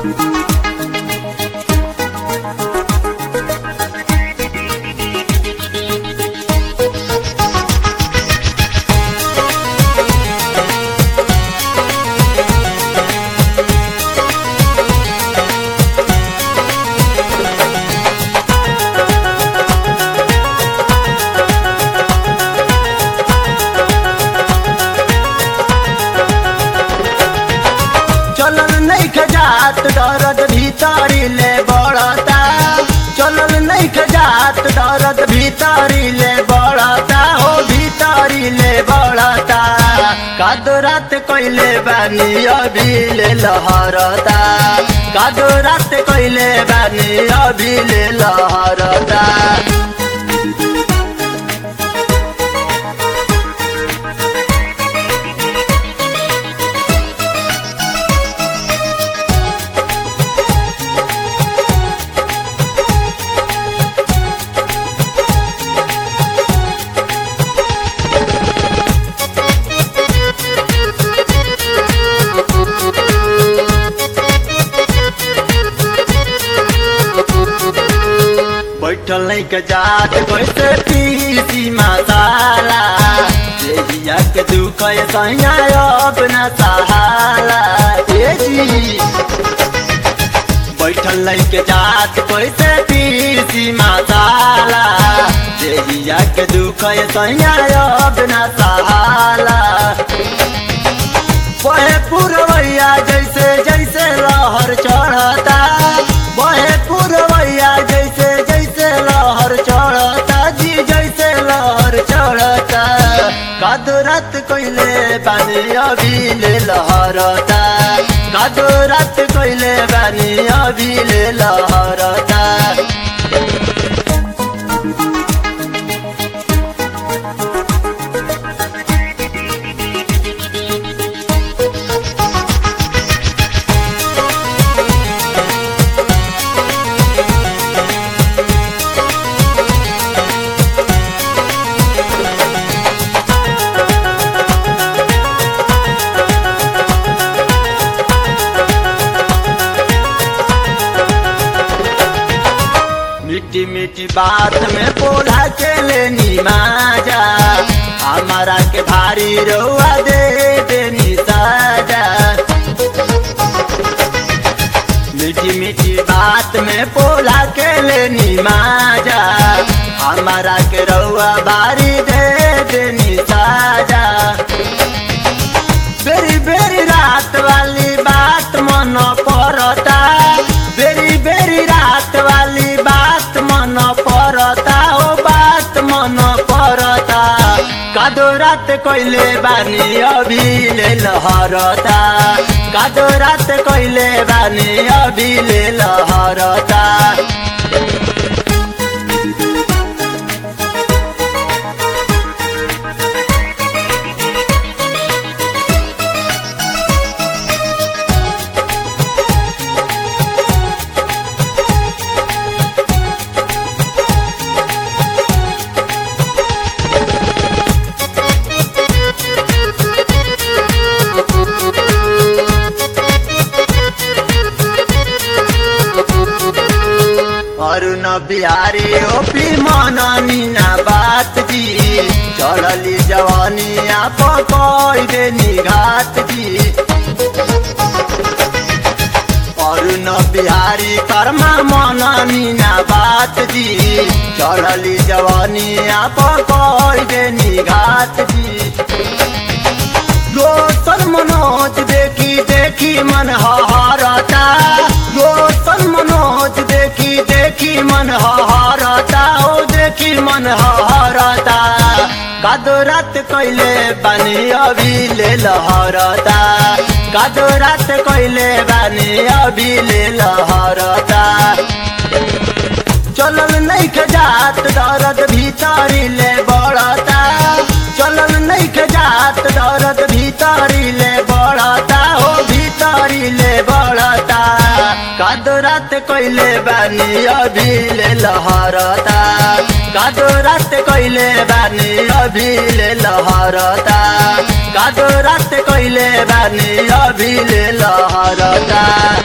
चलल नहीं खजात दर्द भीतरी ले बढ़ता चलल नहीं खजात दर्द भीतरी ले बढ़ता हो भीतरी ले बढ़ता कादो रात कोइले बानी अभी ले लहरता कादो रात कोइले बानी अभी ले लहरता बैठल नहीं के जात कैसे पीसी मसाला देहिया के दुख ये सैया अपना सहाला ए जी बैठल नहीं के जात कैसे पीसी मसाला देहिया के दुख ये सैया अपना सहाला बहे पुरवैया जैसे जैसे लहर चढ़ता बहे पुरवैया जैसे जैसे लहर चढ़ता जी जैसे लहर चढ़ता कादो रात कोइले बानी अभी ले लहरता कादो रात कोइले बानी अभी ले लहरता मीठी मीठी बात में बोला के लेनी माजा हमारा के भारी रोआ दे देनी साजा मीठी मीठी बात में बोला के लेनी माजा हमारा के रउआ बारी दे देनी साजा बेरी बेरी रात वाली बात मन पड़ता बेरी बेरी रात वाली बात मन पड़ता ओ बात मन पड़ता कादो रात कोइले बानी अभी ले लहरता कादो रात कोइले बानी अभी ले लहरता अरुण बिहारी ओपी मन मीना बात जी चढ़ली जवानी आप दे निघात जी अरुण बिहारी कर्मा मन मीना बात जी चढ़ली जवानी आप दे निघात जी रोशन मनोज देखी देखी मन हरता रोशन मनोज देखी देखी मन हरता ओ देखी मन हरता कादो रात कैले बानी अभी ले लहरता कादो रात कैले बानी अभी ले लहरता चलल नहीं खजात दर्द भीतरी ले बढ़ता चलल नहीं खजात दर्द भीतरी ले बढ़ता हो भीतरी ले बढ़ता कादो रात कैले बानी अभी ले लहरता कादो रात कैले बानी अभी ले लहरता कादो रात कैले बानी अभी ले लहरता